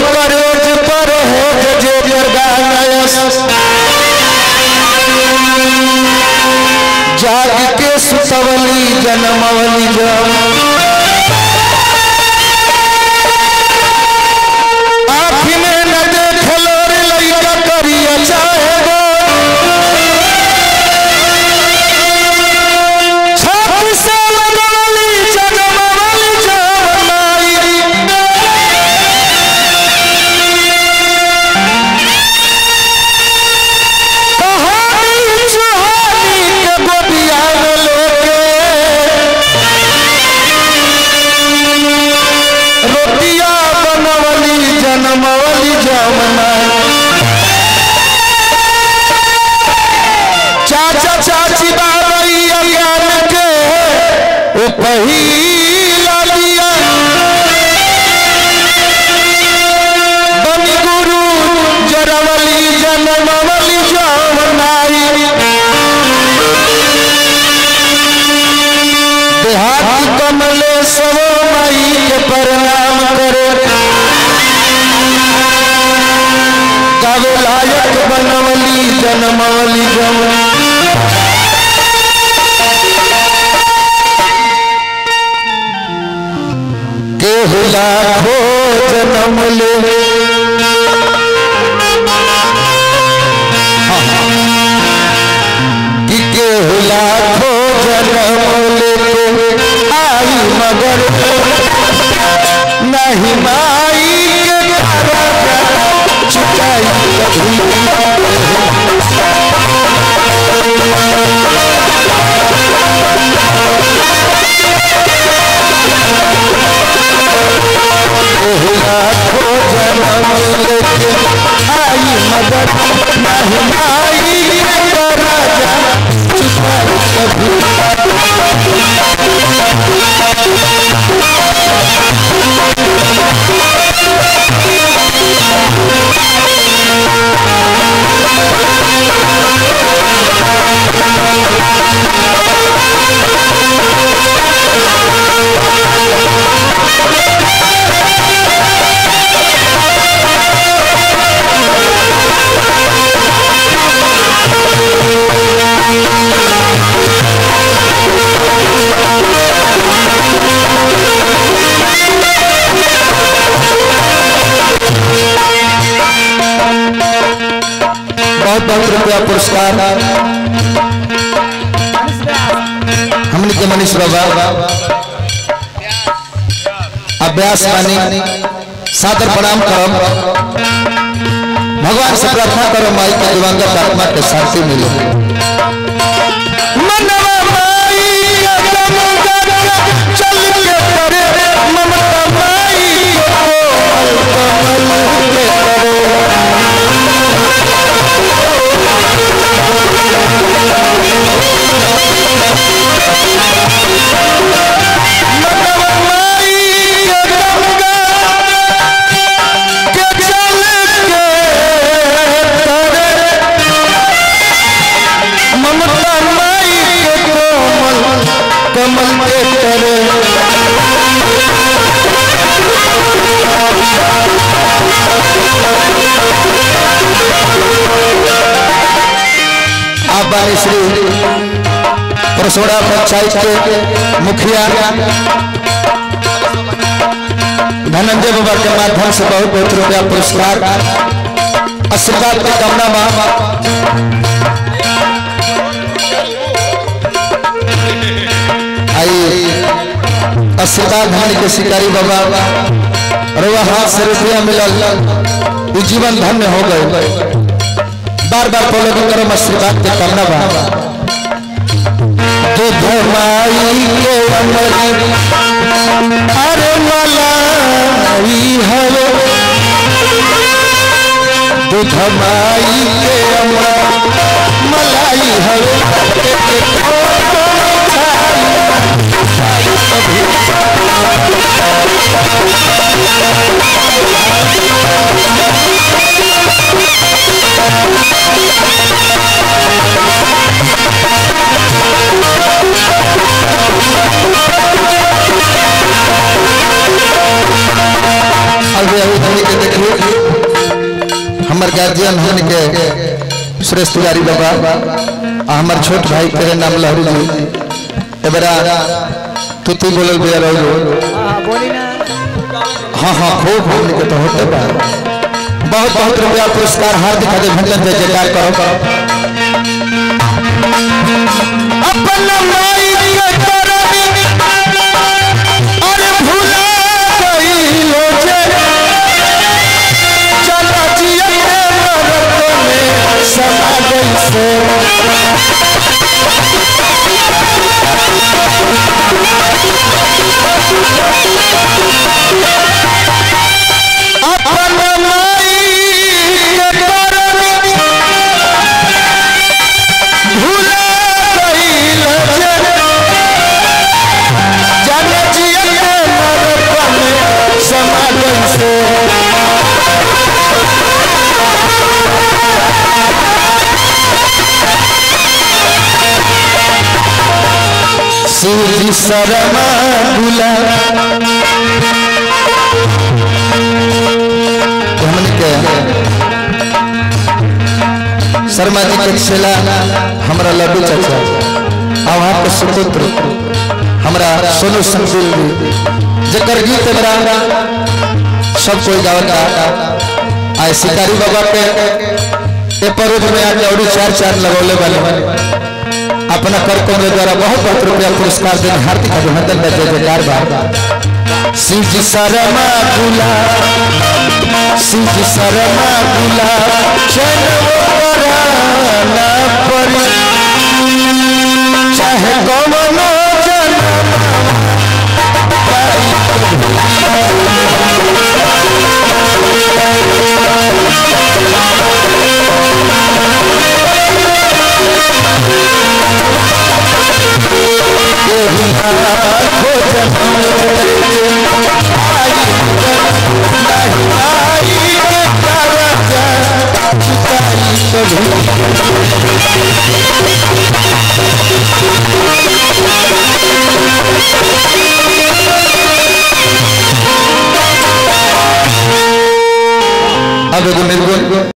करेज पर है जे जगायस जाग के सुतवली जनमवली जम आँख में न देखलो रे लइका करिया चाहे गो छाप से लगवली जनमवली जमाई कहानी सुहानी के गोदिया में लेके रोटिया बनवली जनमवली जमना चाचा चाची बाबई ज्ञान के ओ पहिला लिया बनी गुरु जरवली जनमवली जमनाई देहाती कमले सब माई के प्रणाम करे गावे लायक बनवली जनमवली जम केहू लाखो जन्म ले कि केहू लाखो जन्म ले आई मगर नहीं माई के कारण चुकाई कभी लाखो जन्म लेके आई मगर नहीं माई के राजा चुकाई कभी बहुत बहुत रुपया पुरस्कार हमने के मनीष बाबा अभ्यास मानी सादर प्रणाम करम भगवान से प्रार्थना करो माई के दिवंगत आत्मा के शांति मिले मनवा माई अगम करके चल के करे ममता माई को कमल के करे ममता माई के कोमल कमल के करे आप बानी श्री परसोड़ा पंचायत के मुखिया धनंजय बाबा के माध्यम से बहुत बहुत रुपया पुरस्कार आशीर्वाद की कामना माँ आई आशीर्वाद धन के शिकारी बाबा रुआ हाथ से रुपया मिलल ई जीवन धन्य हो गए बार बार फॉलो करो आशीर्वाद के कामना बा दूध माई के अमरी अरे मलाई हवे दूध माई के अमर मलाई हवे अभी अभी हमने के देखिए हमर गार्जियन हमने के सुरेश तिवारी बाबा आ हमर छोट भाई तेरे नाम लहरी जी एबरा तू तू बोलल बिया रहो बोली ना हाँ हाँ खूब हमने के तो होते बा बहुत बहुत रुपया पुरस्कार हार्दिक अभिनंदन जय जयकार करो अपना माई के करनी अरे भुला गइलो जे चला जिया के मरत में समा गई से अपना माई के करनी भुला गइलो जे जाने जिया के मरत में समा गई से सूर्य शर्मा गुला हमने के शर्मा जी के छेला हमरा लड्डू चाचा आ वहाँ के सुपुत्र हमरा सोनू संकुल जी जकर गीत हमरा सब कोई गावता आए शिकारी बाबा पे ए परोज में आके और चार चार लगौले वाले अपना कर कमरे द्वारा बहुत बहुत रुपया पुरस्कार देने हार्दिक अभिनंदन का जय जयकार बा शिव जी शर्मा गुला शिव जी शर्मा गुला चल ना परी चाहे कौनो जन्म के बिना खोज